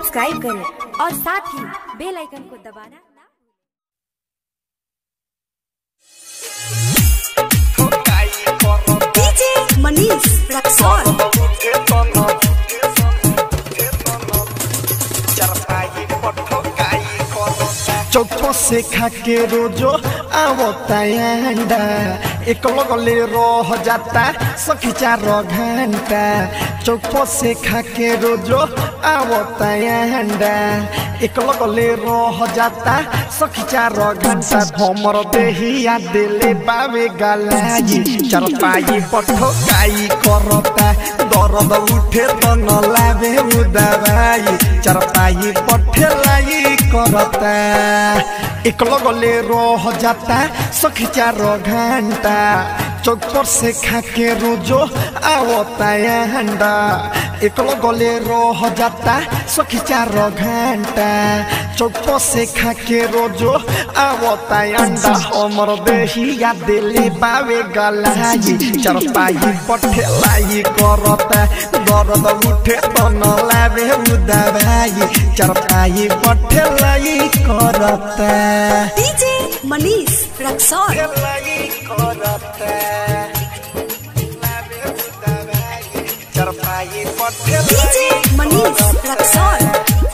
subscribe करें और साथ ही बेल आइकन को दबाना ना डीजे मनीष रक्सौल चौको से खा के रोजो आवता अंडा एक लगले रह जाता सखी चार घंटा चौको से खा के रोजो आवता अंडा एक लगले रह जाता सखी चार घंटा हमर देहिया दिले बावे गलाई चार पाई पठो काई करता दर्द उठे तो न लावे उदवाई चार पाई पठे लाई करता एक लगले रह जाता सखी चार घंटा चौक पर से खा के रोजो आवता अंडा एक लगले रह जाता सखी चार घंटा चौक पर से खा के रोजो आवता अंडा हमर देहिया दिले बावे गलाई चार पाई पठे लाई करता दर्द उठे तो न लावे उदवाई चार पाई पठे लाई करता डीजे मनीष रक्सौल लाई करता लावे उदवाई चार पाई पठे डीजे मनीष रक्सौल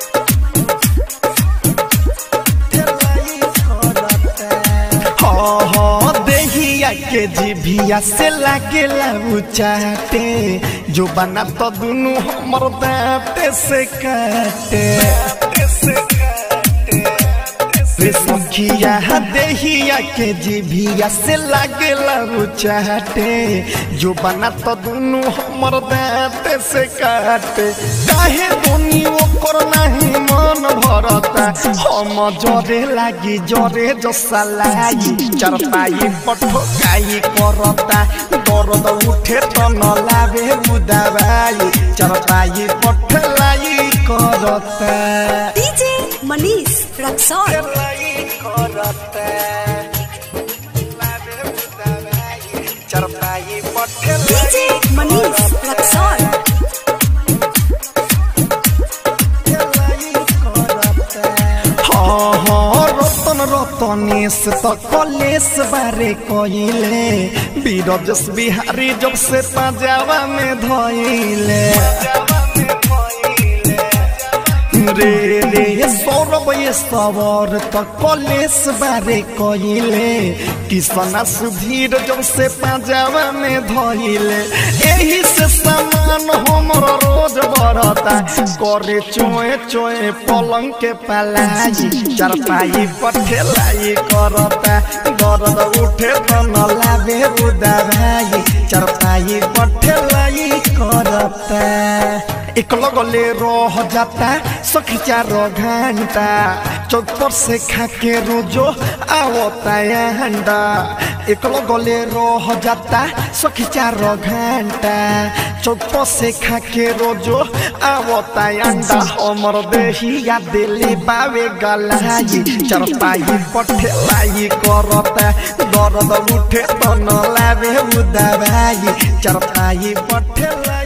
हाँ हाँ देहिया के जिभिया से लागेला उचाटे जो बना तो दुनु हमर दांते से काटे रे सखिया देहिया के जिभिया से लागेला उचाटे जो बना तो दुनु हमर दांते से काटे काहे दुनी ओकर नाही मन भरता हम जरे लागी जरे जसा लाई चरपाई पठोकाई करता दर्द उठे तो न लावे उदवाई चरपाई पठलाई करता डीजे मनीष रक्सौल चरपाई पठलाई डीजे मनीष रक्सौल हाँ हाँ रतन रतनेश त कलेश बारे कइले बीरजस बिहारी जब से पंजाबा में धइले रे रे सौरभ ये सवर त कलेश बारे कइले किसना सुधीर जब से पंजाबा में धइले एही से सामान हमर रोज बढ़ता करे चोए चोए पलंग के पलाई चरपाई पठेलाई करता दर्द उठे तो न लावे उदवाई चरपाई पठेलाई करता एक लगले रह जाता सखी चार घंटा चौक पर से खा के रोजो आवता अंडा एक लगले रह जाता सखी चार घंटा चौक पर से खा के रोजो आवता अंडा हमर देहिया दिले बावे गलाई चरपाई पठेलाई करता दर्द उठे तो न लावे उदवाई चरपाई पठेलाई